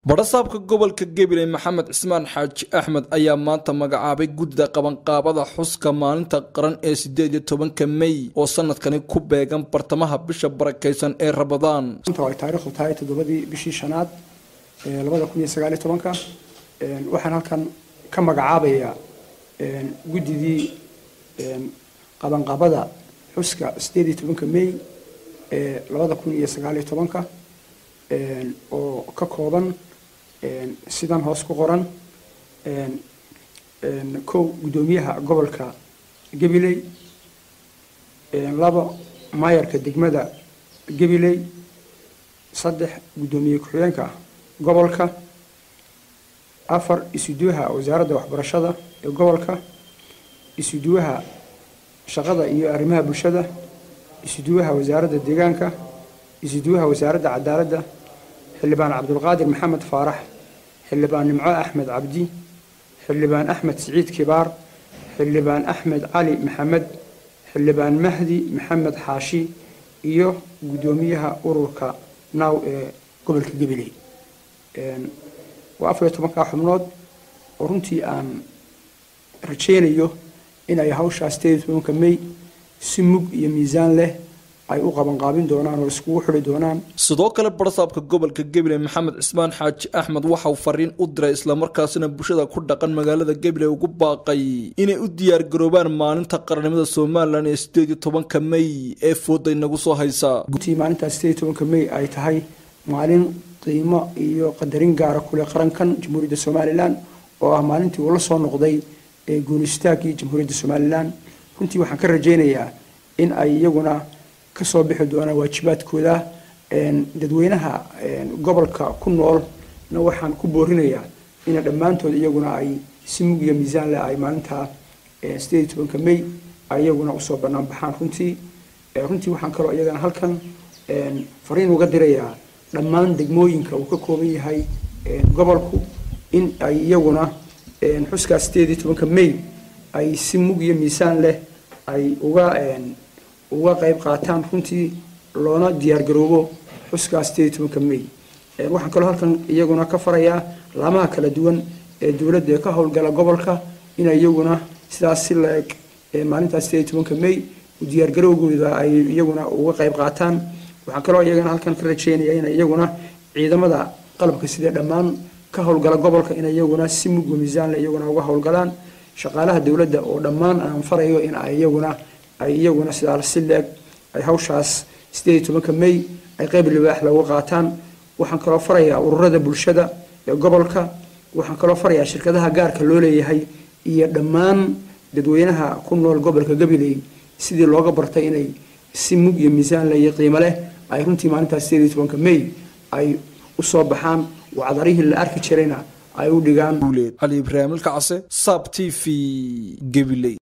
badhasaabka gobolka gabiley maxamed cismaan xaaji axmed ayaa maanta magacaabay guddida qabanqaabada xuska maalinta qaran ee sideed iyo tobanka mey oo sanadkani ku beegan bartamaha bisha barakaysan ee rabadaan ay taariikhdu tahay toddobadii bishii shanaad labada kun iyo sagaaliyo tobanka waxaan halkan ka magacaabayaa guddidii qabanqaabada xuska sideed iyo tobanka mey ee labada kun iyo sagaaliyo tobanka oo ka kooban sidan hoos ku qoran kow guddoomiyaha gobolka gabiley labo maayarka degmada gabiley saddex guddoomiye ku-xigeenka gobolka afar isuduwaha wasaaradda waxbarashada ee gobolka isuduwaha shaqada iyo arrimaha bulshada isuduwaha wasaaradda deegaanka isuduwaha wasaaradda cadaaladda xildhibaan cabdulqaadir maxamed faarax xildhibaan nimco axmed cabdi xildhibaan axmed siciid kibaar xildhibaan axmed cali maxamed xildhibaan mahdi maxamed xaashi iyo guddoomiyaha ururka naaw ee gobolka gabiley waa afar iyo tobankaa xubnood oo runtii aan rajaynayo inay hawshaa sideed iyo tobanka mey si mug iyo miisaan leh ay u qabanqaabin doonaan oo iskugu xidhi doonaan sidoo kale barsaabka gobolka gabiley maxamed cismaan xaaji axmed waxauu fariin u diray islamarkaasina bulshada ku dhaqan magaalada gabiley ugu baaqay inay u diyaargaroobaan maalinta qarannimada somalilan ee sideed iyo tobanka mey ee fooda inagu soo haysa runtii maalintaas sideed iyo tobanka mey ay tahay maalin qiimo iyo qadarin gaara kuleh qarankan jamhuuriyadda somalilan oo ah maalintii uu la soo noqday ee guunistaagii jamhuuriyadda somalilan runtii waxaan ka rajaynayaa in ay iyaguna kasoo bixi doonaan waajibaadkooda dadweynaha gobolka ku noolna waxaan ku boorinayaa ina dhammaantood iyaguna ay si mug iyo miisaan leh ay maalinta sideed iyo tobanka mey ay iyaguna usoo bannaan baxaan runtii runtii waxaan kaloo iyagana halkan fariin uga dirayaa dhammaan degmooyinka uu ka kooban yahay gobolku in ay iyaguna xuskaa sideed iyo tobanka mey ay si mug iyo miisaan leh ay uga uga qayb qaataan runtii loona diyaargaroobo xuskaa sideed iyo tobanka mey waxaan kaloo halkan iyaguna ka farayaa laamaha kala duwan ee dowladda ee ka howlgala gobolka inay iyaguna sidaas si la-eg maalintaas sideed iyo tobanka mey diyaargarowgooda ay iyaguna uga qayb qaataan waxaan kaloo iyagana halkan ka rajeynaya inay iyaguna ciidamada qalabka sidee dhammaan ka howlgala gobolka inay iyaguna si mugga miisaanle iyaguna uga howlgalaan shaqaalaha dowladda oo dhammaan aan farayo in ay iyaguna ay iyaguna sidaa si leeg ay hawshaas sideed iyo tobanka mey ay qayb libaax looga qaataan waxaan kaloo farayaa ururada bulshada ee gobolka waxaan kaloo farayaa shirkadaha gaarka loo leeyahay iyo dhammaan dadweynaha ku nool gobolka gabiley sidii looga bartay inay si mug iyo miisaan leh iyo qiimo leh ay runtii maalintaas sideed iyo tobanka mey ay usoo baxaan wacdarihii la arki jirayna ay u dhigaan cali ibraahim ilkacase sab t v gabiley